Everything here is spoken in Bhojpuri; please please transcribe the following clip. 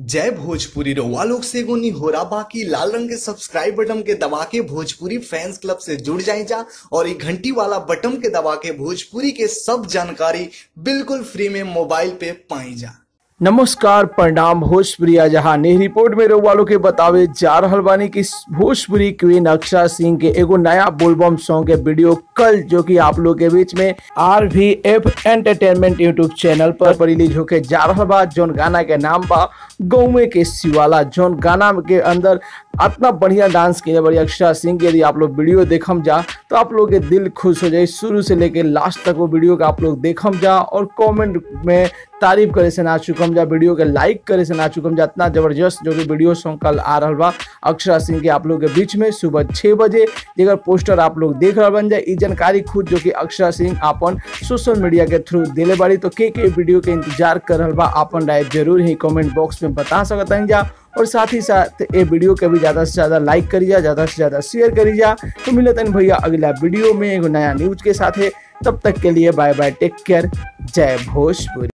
जय भोजपुरी रउआ लोग से एगो निहोरा बाकी लाल रंग के सब्सक्राइब बटन के दबा के भोजपुरी फैंस क्लब से जुड़ जाए जा और ये घंटी वाला बटन के दबा के भोजपुरी के सब जानकारी बिल्कुल फ्री में मोबाइल पे पाई जा नमस्कार प्रणाम भोजपुरिया जहां ने रिपोर्ट में रउआ लोग के बतावे जा रहल बानी कि भोजपुरी क्वीन अक्षरा सिंह के एगो नया बोलबम सॉन्ग के वीडियो कल जो कि आप लोग के बीच में R V F entertainment YouTube channel पर रिलीज होके जा रहल बा जौन गाना के नाम बा गौवे के शिवाला जौन गाना के अंदर इतना बढ़िया डांस किए बड़ी अक्षरा सिंह के यदि आप लोग वीडियो देखम जा तो आप लोग के दिल खुश हो जाए शुरू से लेके लास्ट तक वो वीडियो के आप लोग देखम जा और कमेंट में तारीफ करे से ना चुकम जा वीडियो के लाइक करे से ना चुकम जा इतना जबरदस्त जो कि वीडियो सॉन्ग कल आ रहा बा अक्षरा सिंह के आप लोग के बीच में सुबह छः बजे जेकर पोस्टर आप लोग देख रहा बन जाए ई जानकारी खुद जो कि अक्षरा सिंह अपन सोशल मीडिया के थ्रू दिले बाड़ी तो के के वीडियो के इंतजार कर रहा बा अपन राय जरूर ही कमेंट बॉक्स में बता सकता हैं जा और साथ ही साथ ये वीडियो के भी ज़्यादा से ज़्यादा लाइक करी जा ज़्यादा से ज़्यादा शेयर करी जा तो मिलता है भैया अगला वीडियो में एगो नया न्यूज के साथ है तब तक के लिए बाय बाय टेक केयर जय भोजपुरी